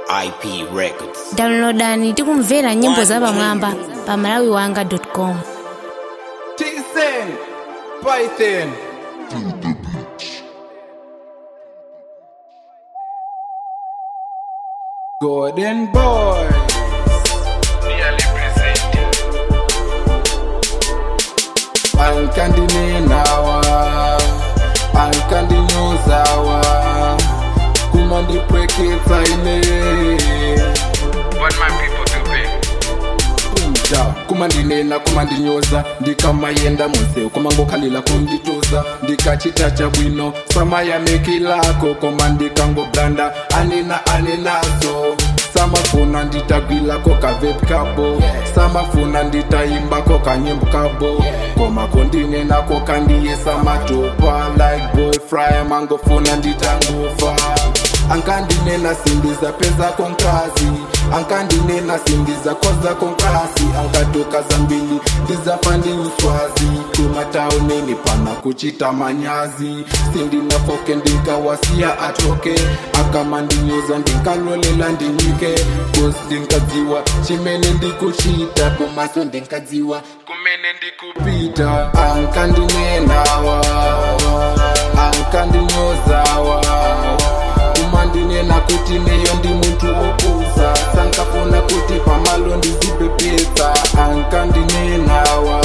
IP Records. downloadani tikumvera nyimbo za pamwamba pa malawiwanga com Tisen, Python. Golden Boy. Ankandininawa, ankandinyozawa, kumandipweketsa ine. What my people do be? kunja kumandinena kumandinyoza ndikamayenda museu kumangokhalila kundituza ndikachitacha bwino samayamekilako koma ndikangoblanda anena anenazo samafuna nditagwilako kavepi kabo samafuna nditayimbako kanyimbo kabo koma kondinenako kandiyesa matopa like boy fry mangofuna nditangufa ankandinena sindiza peza konkazi ankandinena sindiza koza konkasi ankatoka zambili ndizafandi uswazi kumatauneni pana kuchita manyazi sindinafoke ndinkawasiya atoke akamandinyoza ndinkalolela ndinyike kosi ndinkadziwa chimene ndikuchita komaso ndinkadziwa kumene ndikupita ankandinenawa ankandinyozawa kumandinena kuti neyo ndi munthu wopusa sankafuna kuti pamalo ndizipepetsa ankandinenawa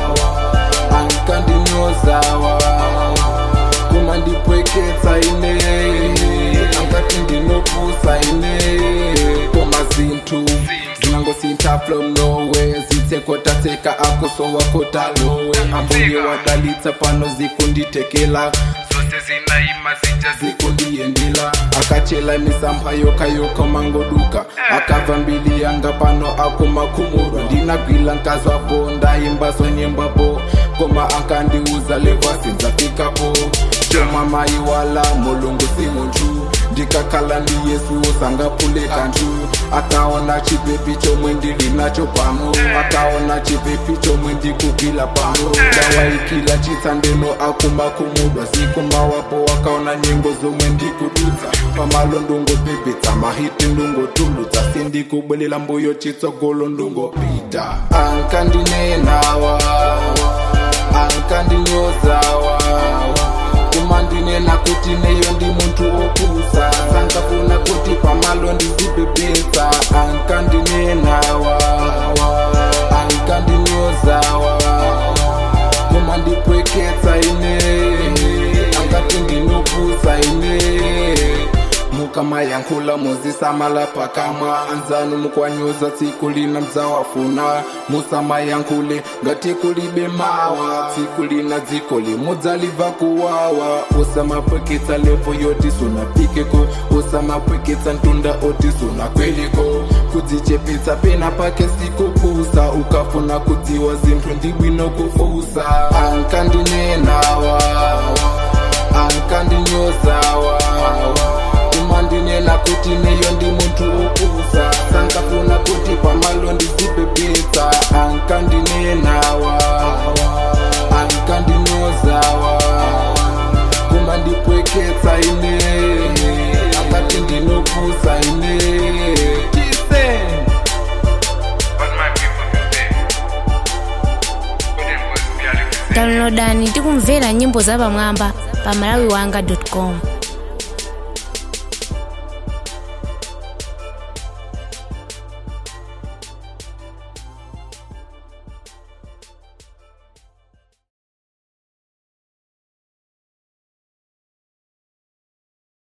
ankandinyozawa kumandipweketsa ine angati ndinopusa ine koma zinthu zinangosintha from nowhere zitsekotatseka akosowakotalowe ambuye wadalitsa pano zikunditekela Zose zinaima zija zikundiyendela akachela misampha yokayoka mangoduka akabva mbili yanga pano akumakhumurwa ndinagwila nkazvapo ndaimbaso nyimbapo koma akandiudza levhasi ndzafikapo chomwa mai wala mulungu si muntu ndikakhala ndi yesu usangapuleka ntu akaona chipepi chomwe ndili nacho pano akaona chipepi chomwe ndikugwila pano ndawaikila chitsandeno akumakhumudwa sikumawapo wakaona nyengo zomwe ndikudutsa pamalo ndungopepetsa mahiti ndungotulutsa sindikubwelela mbuyo chitsogolo ndungopita ankandinenawa ankandinyozawa kumandinena kuti neyo ndi munthu wopusa sankafuna kuti pamalo ndizipepetsa ankandinenawa ankandinyozawa kumandipweketsa ine angati ndinopusa ine mukamayankhula muzisamala pakamwa anzanu mukwanyoza tsiku lina mdzawafuna musamayankhule ngati kulibe mawa tsiku lina dziko limudzaliva kuwawa usamapweketsa levo yoti sunapikeko usamapweketsa ntunda oti sunakweliko kudzichepetsa pena pake sikupusa ukafuna kudziwa zinthu ndibwino kufusa ankandinenawa ankandinyozawa kumandinena kuti neyo ndi munthu wopusa sankafuna kuti pamalo ndizipepetsa ankandinenawa ankandinyozawa kumandipweketsa ine akati ndinopusa ine Tisen. What my people do be? Golden boys be a represent. downloadani tikumvera nyimbo za pamwamba pa malawiwanga com